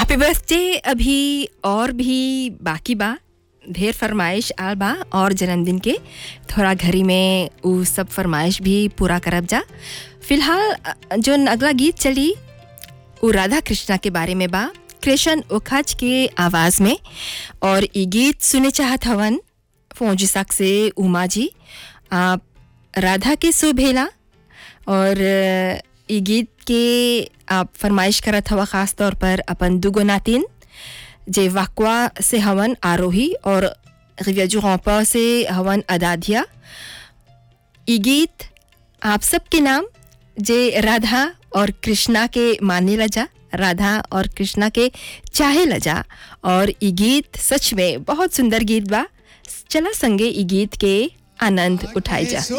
happy birthday अभी और भी बाकी बा ढेर फरमाइश आल बा और जन्मदिन के थोड़ा घरी में उ सब फरमाइश भी पूरा करब जा फिलहाल अ, जोन अगला गीत चली उ राधा कृष्णा के बारे में बा कृष्ण उखज के आवाज़ में और ई गीत सुने चाहत हवन फौजी साक से उमा जी आप राधा के सुभेला और अ, ई गीत के आप फरमाइश करत हवा ख़ास तौर पर अपन दुगो नातिन जे वाकवा से हवन आरोही और रिव्याजू रौपा से हवन अदाधिया ई गीत आप सबके नाम जे राधा और कृष्णा के माने लजा राधा और कृष्णा के चाहे लजा और ई गीत सच में बहुत सुंदर गीत बा चला संगे ई गीत के आनंद उठाई जा